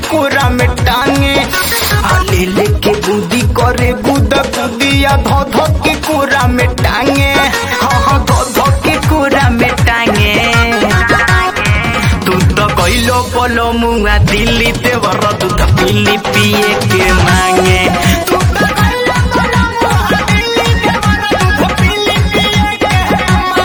कोरा में टांगे आ ले लेके बूदी करे गुदा गुदिया धो धो के कोरा में टांगे हाँ हाँ धो धो के कोरा में टांगे तू तो कइलो बोलो मुआ दिल्ली ते वर दूध पीली पिए के मांगे तू तो कइलो बोलो मुआ दिल्ली ते वर दूध पीली पिए के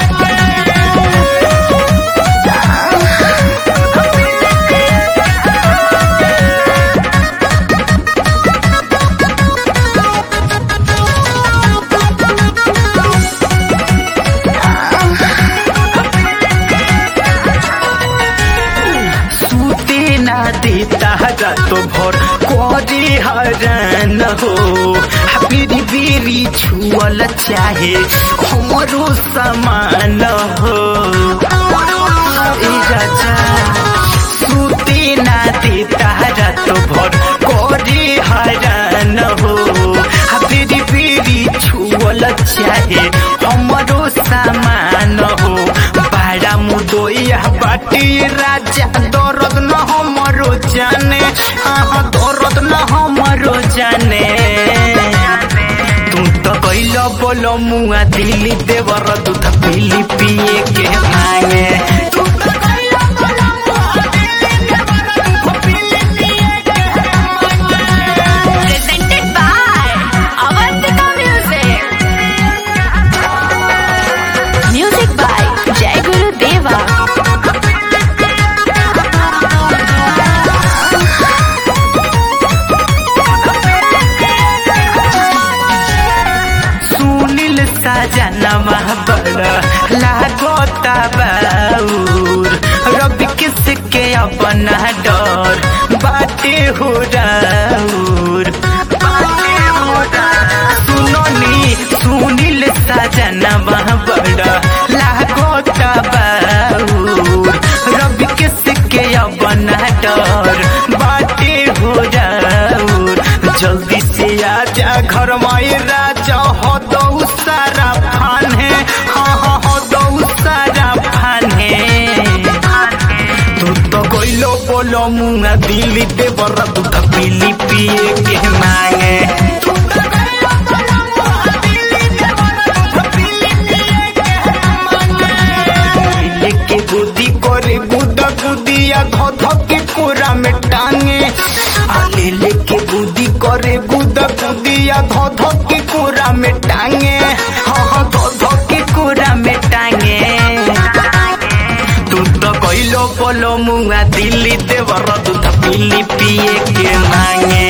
सूते ना देता तो भर कोरी हरन हो बीरी बीरी छुअल चाहे हमरो समान हो ए राजा सूते ना देता तो भर कोरी हरन हो बीरी बीरी छुअल चाहे हमरो समान हो बाड़ा मुदोइया बाटी राजा दर्द न हमरो जाने आहा दर्द न हमरो जाने तू तो कैल बोलो मुआ दिल्ली देवर दूध पीली पिए के मांगे तू तो कैल बोलो मुआ दिल्ली देवर दूध पीली पिए के मांगे presented by Avantika Music. Music by Jai Guru Deva. Sunil सजनवा बड़ा लागोता बाउर रवि किसके अपना डर बाटे हो राउर सुनो नी सुनील सजनवा बड़ा लागोता बाउर रवि किसके अपना डर बाटे हो राउर जल्दी से आजा घर में राजा हो दो सारा फान है हाँ हाँ हो दो सारा फान है तू तो कोइलो बोलो मुंगा दिल्ली दे बर दूध पीली पिए के मांगे तू तो कोइलो बोलो मुंगा दिल्ली दे बर दूध पीली पिए के मांगे लेके गुदी करे गुदा गुदिया धो धो के कोरा में टांगे आले लेके गुदी करे गुदा गुदिया धो धो के कोरा में टांगे हाँ हाँ धो धो के कोरा में टांगे तू तो कइलो बोलो मुआ दिल्ली देवर दूध पीली पिए के मांगे